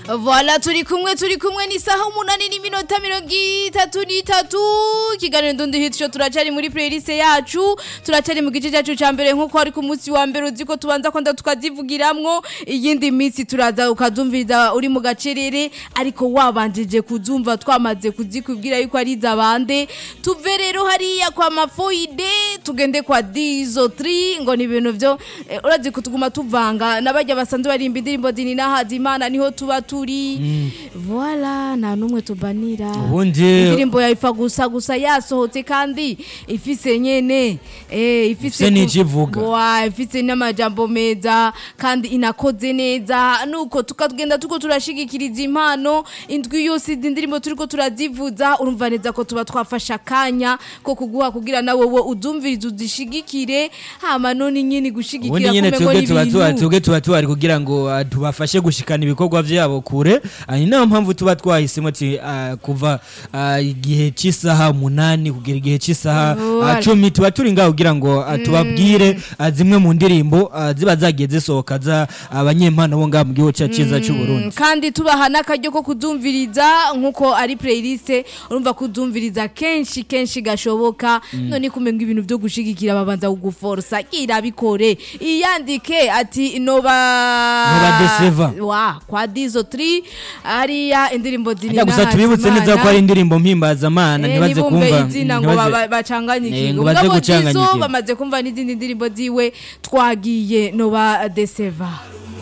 Voilà turi kumwe turi kumwe ni saha umunani n'iminota mirongo itatu n'itatu ikiganiro ndundi hit show turacari muri playlist yacu turacari mu gice cyacu ca mbere nkuko ari ku munsi wa mbere uzi ko tubanza kwanda tukazivugiramwo iyindi minsi turaza ukazumviriza uri mu gacerere ariko wabanjije kuzumva twamaze kuzikubwira yuko ari izabande tuve rero hariya kwa mafoide tugende kwa dizo 3 ngo ni ibintu vyo eh, urazi ko tuguma tuvanga nabajya basanzwe barimba indirimbo zini nahaza imana niho tuba turi voilà nta numwe tubanira Ubundi- indirimbo ya ifa gusa gusa yasohotse kandi ifise nyene eh ifise Ifise n'icyo ivuga. wa ifise n'amajambo meza kandi inakoze neza nuko tukagenda tuko turashigikiriza impano indwi yose izi ndirimbo turiko turazivuza urumva neza ko tuba twafashe akanya ko kuguha kugira na wowe udumviriza uzishigikire hama none nyine ubundi gushigikira nyine kumengo twebwe tuba tuba n'ibintu twebwe tuba tuhari kugira ngo ah, tubafashe gushikana ibikorwa vyabo kure Ah, ni nayo mpamvu tuba twahisemo ati ah, kuva ah, igihe cy'isaha umunani kugera igihe cy'isaha ah, Voilà. cumi tuba turi ngaho kugira ngo ah, tubabwire ah, zimwe mu ndirimbo ah, ziba zagiye zisohoka za abanyempano bo ngaha mu gihugu cyacu cyiza cy'u Burundi kandi tubaha n'akaryo ko kudumviriza nk'uko ari playlist urumva kudumviriza kenshi kenshi gashoboka none kumenga ibintu byo gushigikira babanza kuguforosa irabikore iyandike ati noba Noba Deceva. wa kwa dizo 3 hariya indirimbo zini Ajya gusa tubibutse neza ko ari indirimbo mpimbazamana ntibaze ntibumve kumva izina ngo ntibaze- baba- bacanganyikirwe Eh, ngo baze Mugabo Dizo gucanganyikirwa. bamaze kumva n'izindi ndirimbo ziwe twagiye noba deseva